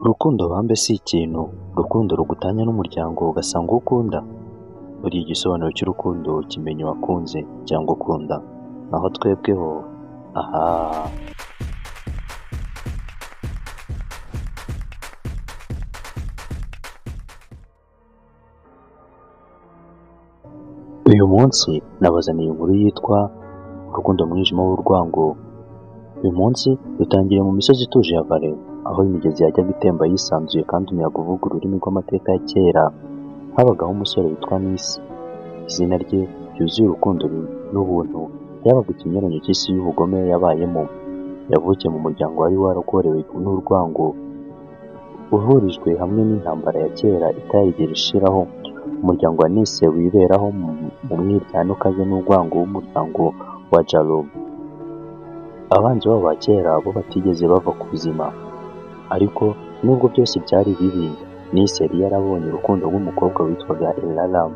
Urukundo bambe si ikintu, urukundo rugutanya n'umuryango ugasanga uwo ukunda buriya igisobanuro cy'urukundo kimenya uwakunze cyangwa ukunda, naho twebwe ho ahaaa uyu munsi nabazaniye inkuru yitwa urukundo umwijima w'urwango, uyu munsi dutangiriye mu misozi ituje ya Valais aho imigezi yajyaga itemba yisanzuye kandi umuyaga uvuga ururimi rw'amateka ya kera, habagaho umusore witwa Misi izina rye ryuzuye urukundo n'ubuntu ryabaga ikinyuranyo cy'isi y'ubugome yabayemo, yavukiye mu muryango wari warakorewe n'urwango, uhurijwe hamwe n'intambara ya kera itarigera ishiraho, umuryango wa Nise wiberaho mu mwiryane ukaze n'urwango w'umuryango wa Jallow, abanzi babo ba kera bo batigeze bava ku buzima, ariko nubwo byose byari bibi Nise yari yarabonye urukundo rw'umukobwa witwaga Elalam,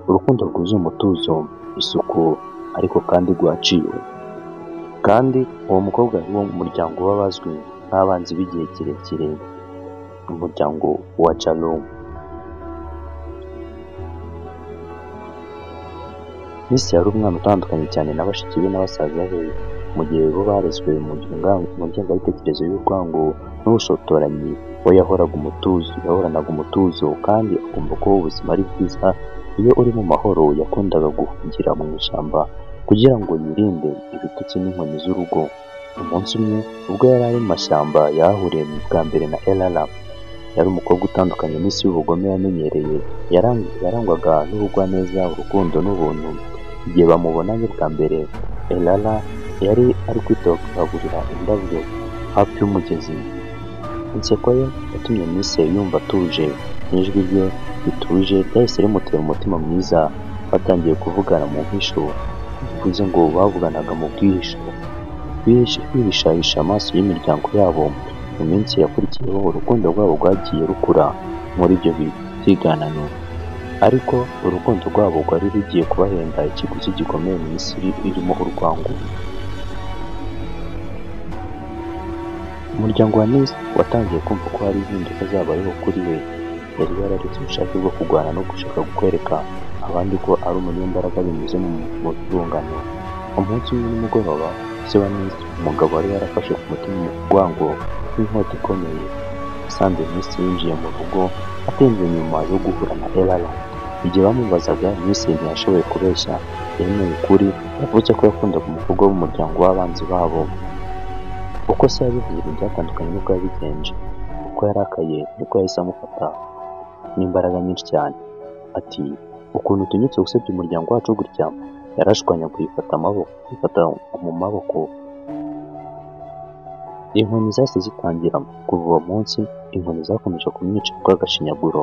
urukundo rwuzuye umutuzo, isuku ariko kandi rwaciwe, kandi uwo mukobwa ni wo muryango w'abazwi nk'abanzi b'igihe kirekire, umuryango wa Jallow. Nise yari umwana utandukanye cyane na bashiki be na basaza be, mu gihe bo barezwe mu ngengabitekerezo y'urwango n'ubushotoranyi, we yahoranaga umutuzo kandi akumva ko ubuzima ari bwiza iyo uri mu mahoro, yakundaga guhungira mu ishyamba kugira ngo yirinde ibitutsi n'inkoni z'urugo, umunsi umwe ubwo yari ari mu mashyamba yahahuriye bwa mbere na Elalam, yari umukobwa utandukanye n'isi y'ubugome yamenyereye, yarangwaga n'ubugwaneza, urukundo n'ubuntu, igihe bamubonanye bwa mbere Elala yari ari kwitokagurira indabyo hafi y'umugezi, inseko ye yatumye Nise yumva atuje n'ijwi rye rituje ryahise rimutera umutima mwiza, batangiye kuvugana mu mpisho, bivuze ngo bavuganaga mu bwihisho, bihishahisha amaso y'imiryango yabo, mu minsi yakurikiyeho urukundo rwabo rwagiye rukura muri ibyo byiganano, ariko urukundo rwabo rwari rugiye kubahenda ikiguzi gikomeye mu isi irimo urwango. Umuryango wa Nise watangiye kumva ko hari impinduka zabayeho kuri we, yari yararetse ubushake bwo kurwana no gushaka kwereka abandi ko ari umunyembaraga binyuze mu rungano, umunsi umwe nimugoroba se wa Nise, umugabo wari yarafashe ku mutima urwango nk'inkota ikomeye, yasanze Nise yinjiye mu rugo atinze nyuma yo guhura na Elalam, igihe bamubazaga Nise ntiyashoboye kubeshya, yemeye ukuri, yavuze ko yakundaga umukobwa wo mu muryango w'abanzi babo, uko se yabivuze ntibyatandukanye n'uko yabigenje, uko yarakaye niko yahise amufata n'imbaraga nyinshi cyane, ati ukuntu utinyutse gusebya umuryango wacu gutya, yarashwanyaguye ifata amaboko ifata mu maboko, inkoni zahise zitangira, kuva uwo munsi inkoni zakomeje kumwica urw'agashinyaguro,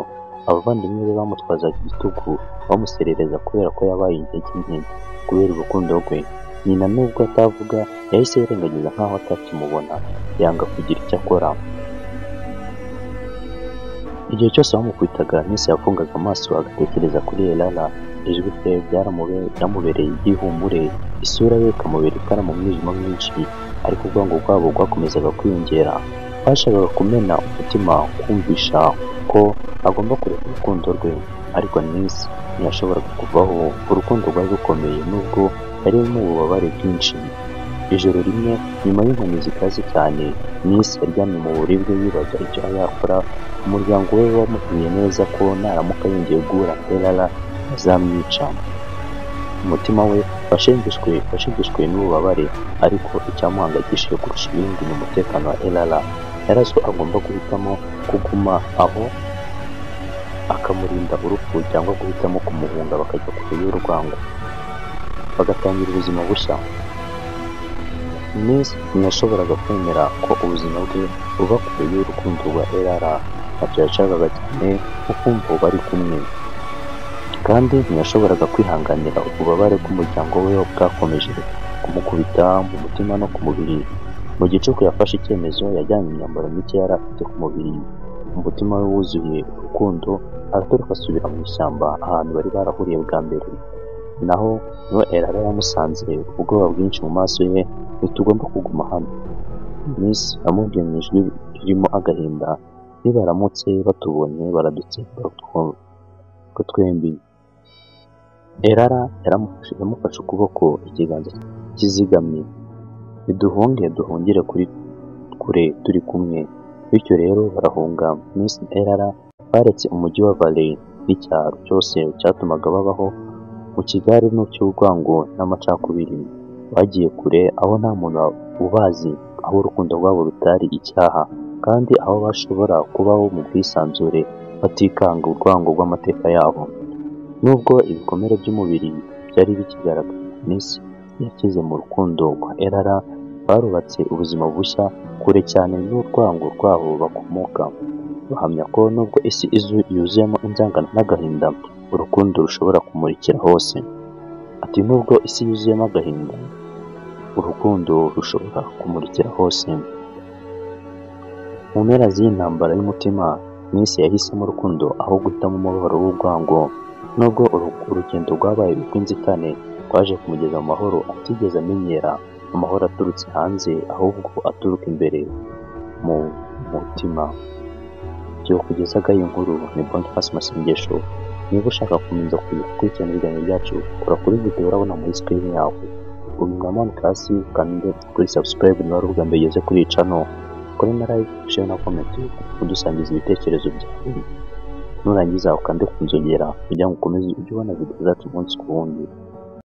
abavandimwe be bamutwazaga igitugu bamuserereza kubera ko yabaye intege nke kubera urukundo rwe, nyina nubwo atavuga yahise yirengagiza nkaho atakimubona, yanga kugira icyo akora, igihe cyose bamukubitaga Nise yafungaga amaso agatekereza kuri Elala, ijwi rye ryaramubereye igihumure, isura ye ikamubera itara mu mwijima mwinshi, ariko urwango rwabo rwakomezaga kwiyongera, bashakaga kumena umutima kumvisha ko agomba kureka urukundo rwe, ariko Nise ntiyashoboraga kuvaho, urukundo rwari rukomeye nubwo yari mu bubabare bwinshi, ijoro rimwe nyuma y'inkoni zikaze cyane, Nise yaryamye mu buribwe yibaza icyo yakora, umuryango we wamubwiye neza ko naramuka yongeye guhura na Elala bazamwica, umutima we washegeshwe n'ububabare, ariko icyamuhangayikishije kurusha ibindi ni umutekano wa Elala, yari azi ko agomba guhitamo kuguma aho akamurinda urupfu cyangwa guhitamo kumuhunga bakajya kure y'urwango, bagatangira ubuzima bushya, Nise ntiyashoboraga kwemera ko ubuzima bwe buba kure y'urukundo rwa Elala, ntabyo yashakaga cyane nko kumva bari kumwe, kandi ntiyashoboraga kwihanganira ububabare bw'umuryango we bwakomeje kumukubita mu mutima no ku mubiri, mu gicuku yafashe icyemezo yajyanye imyambaro mike yari afite ku mubiri, umutima we wuzuye urukundo aratoroka asubira mu ishyamba ahantu bari barahuriye bwa mbere, naho niho Elala yamusanze ubwoba bwinshi mu maso ye, ntitugomba kuguma hano, Nise yamubwiye mu ijwi ririmo agahinda iyo baramutse batubonye baradutsemba ko twembi erara yamufashe ukuboko ikiganza kizigamye niduhunge duhungire kuri kure turi kumwe bityo rero barahunga miss erara baretse umujyi wa valley n'icyaro cyose cyatumaga babaho mu kigare n'icy'urwango n'amacakubiri bagiye kure aho nta muntu ubazi aho urukundo rwabo rutari icyaha kandi aho bashobora kubaho mu bwisanzure batikanga urwango rw'amateka yabo nubwo ibikomere by'umubiri byari bikigaragara miss yakize mu rukundo rwa erara barubatse ubuzima bushya kure cyane n'urwango rwabo bakomoka bahamya ko nubwo isi izu yuzuyemo inzangano n'agahinda urukundo rushobora kumurikira hose ati nubwo isi yuzuyemo agahinda urukundo rushobora kumurikira hose mu mpera z'iyi ntambara y'umutima minsi yahisemo urukundo aho guhitamo umubabaro w'urwango nubwo urugendo rwabaye urw'inzitane rwaje kumugeza mu mahoro atigeze amenyera amahoro aturutse hanze ahubwo aturuka imbere mu mutima byo kugezaga iyi nkuru ni bonifasi masengesho niba ushaka kumenya gukurikirana ibiganiro byacu kora kuri videwo urabona muri sikirini yawe ubinyamanuka hasi ukande kuri sabusikarayibu niba ari ubwa mbere ugeze kuri iyi cano kora na live share na comment udusangiza ibitekerezo byawe nurangiza ukande ku nzogera kugira ngo ukomeze ujye ubona videwo zacu umunsi ku wundi